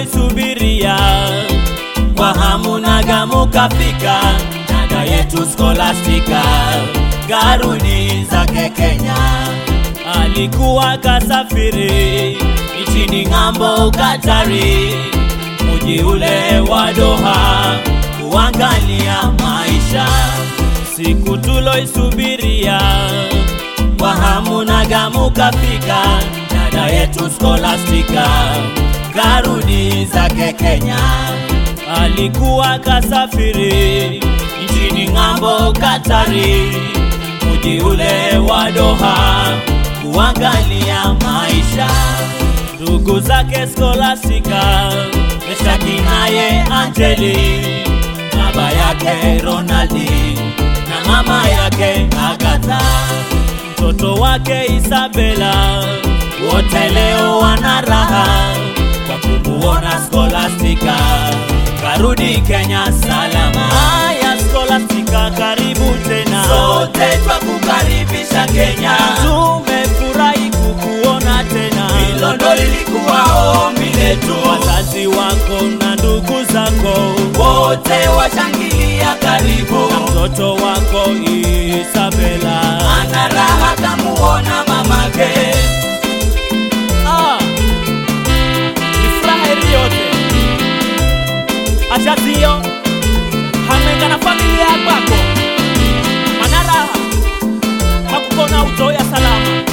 tuloisubiria kwa hamu na gamu kafika, dada yetu Scholastica karuni zake Kenya. Alikuwa kasafiri nchini ng'ambo Katari, mji ule wa Doha kuangalia maisha. Siku tuloisubiria kwa hamu na gamu kafika, dada yetu Scholastica karudi zake Kenya. Alikuwa kasafiri nchini ng'ambo Katari, mji ule wa Doha kuangalia maisha. Ndugu zake Scholastica, Meshaki naye Angeli, baba yake Ronaldi na mama yake Agatha, mtoto wake Isabela, wote leo wana raha kwa kumuona Scholastica karudi Kenya salama. Haya Scholastica, karibu tena, Sote twakukaribisha Kenya, tumefurahi kukuona tena. hilo ndo lilikuwa ombi letu. Wazazi wako na ndugu zako Wote washangilia karibu, mtoto wako Isabela. ana raha kamuona mamake. Ah, ni furaha iliyote achazio hamenga na familia yakwako mana raha kakukona utoya salama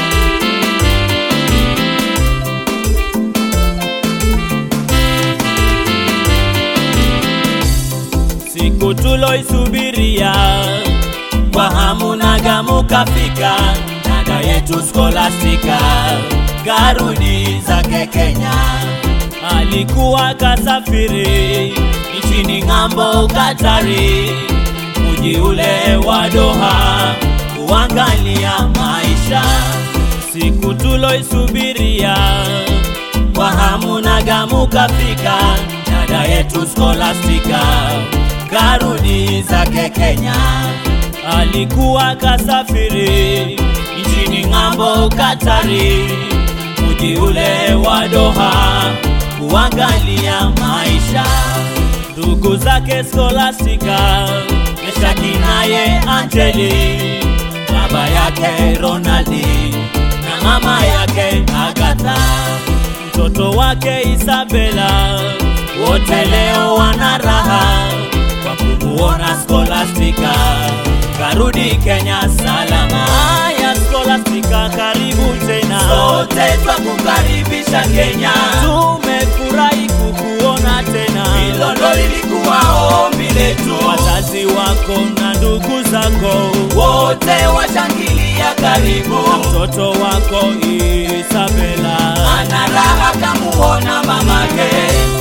siku tuloisubiria kwa hamu na gamu kafika, dada yetu Scholastica karudi zake Kenya. Alikuwa kasafiri nchini ng'ambo Katari, mji ule wa Doha kuangalia maisha. Siku tuloisubiria kwa hamu na gamu kafika, dada yetu Scholastica karudi zake Kenya. Alikuwa kasafiri nchini ng'ambo Katari, mji ule wa Doha kuangalia maisha. Ndugu zake Scholastica, Meshaki naye Angeli, baba yake Ronaldi na mama yake Agatha, mtoto wake Isabela, wote leo wana raha kwa kumuona Scholastica karudi Kenya salama. Haya Scholastica, karibu tena, Sote twakukaribisha Kenya, tumefurahi kukuona tena. hilo ndo lilikuwa ombi letu. Wazazi wako na ndugu zako, Wote washangilia karibu, mtoto wako Isabela. ana raha kamuona mamake.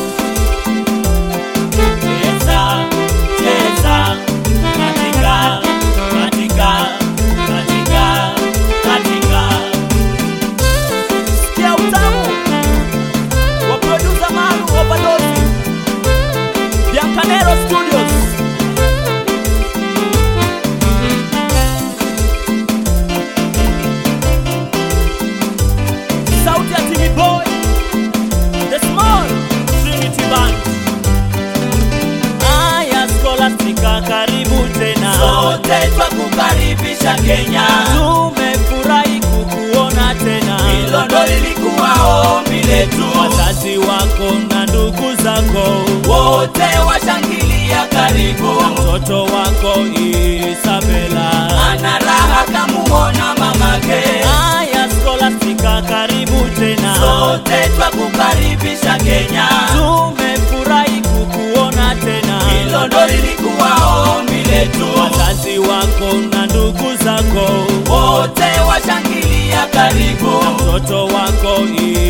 Cheza, cheza, katika, katika, katika, katika. Sikia utamu wa producer maalum wa Balozi Biancanero Studios. Sauti ya Timmy Boy, The Small Trinity Band. Aya Scholastica, karibu tena. Sote twakukaribisha Kenya, Tumefurahi kukuona tena. hilo ndo lilikuwa ombi letu. Wazazi wako na ndugu zako, Wote washangilia karibu, mtoto wako Isabela. ana raha kamuona mamake. Aya Scholastica, karibu tena. Sote twakukaribisha Kenya, Tumefurahi kukuona tena. hilo ndo lilikuwa ombi letu. Wazazi wako na ndugu zako, Wote washangilia karibu, mtoto wako